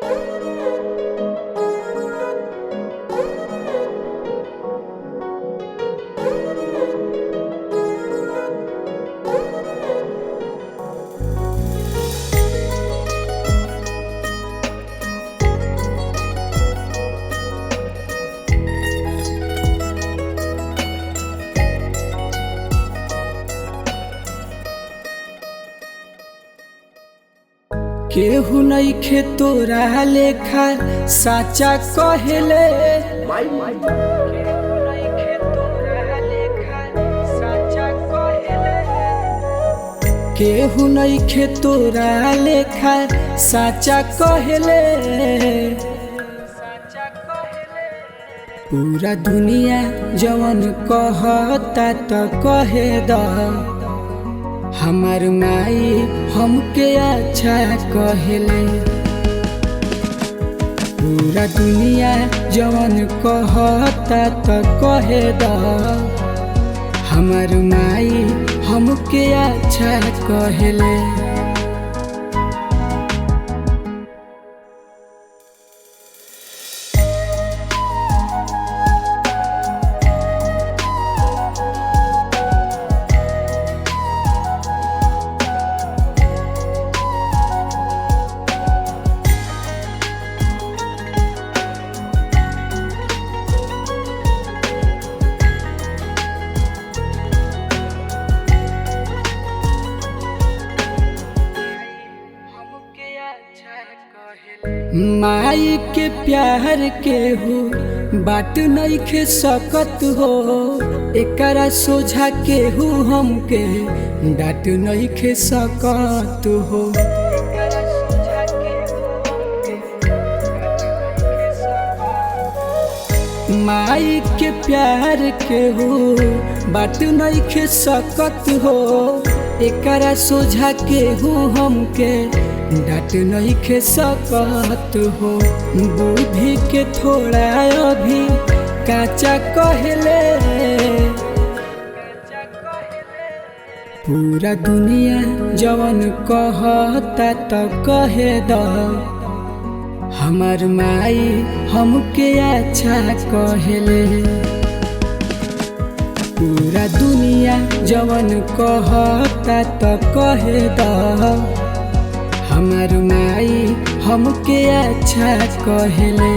केहू नइखे तोरा लेखा साचा कहेले केहू नइखे तोरा लेखा साचा कहेले केहू नइखे तोरा लेखा साचा कहेले पूरा दुनिया जवन कहता त कहे द हमार माई हमके अच्छा कहेले पूरा दुनिया जवन कहता त कहे द हमार माई हमके अच्छा कहेले माई के प्यार के हो बाट नइखे सकत हो एकरा सोझा केहू हमके डाट नइखे सकत हो माई के प्यार के हो बाट नइखे सकत हो एकरा सोझा केहू हमके डाट नइखे सकत हो बुद्धि के थोड़ा अभी काचा कहले पूरा दुनिया जवन कहता त कहे द हमार माई हमके अच्छा कहेले पूरा दुनिया जवन कहता त कहे द हमार माई हमके अच्छा कहेले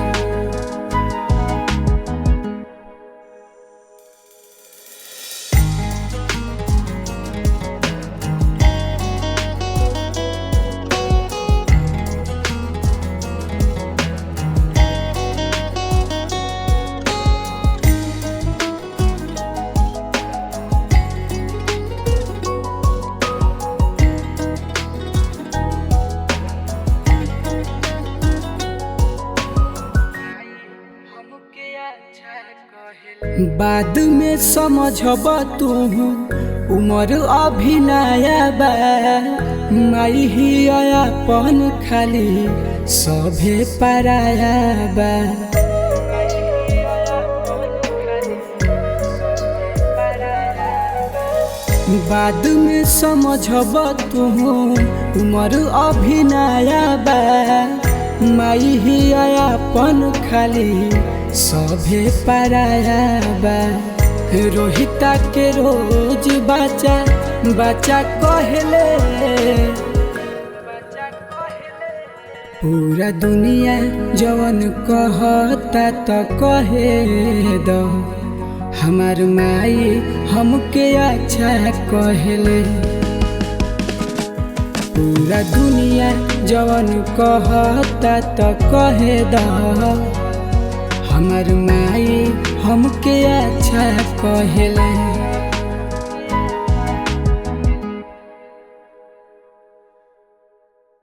बाद में समझब तू उमर अभी नया बा माई ही अपन खाली सभे पराया बा बाद में समझब तू उमर अभी नया बा माई ही अपन खाली सभे पराया बा रोहिता के रोज बच्चा बच्चा कहले पूरा दुनिया जवन कहता त कहे द हमार माई हमके अच्छा कहले पूरा दुनिया जवन कहता त कहे द हमार माई हमके अच्छा कहेले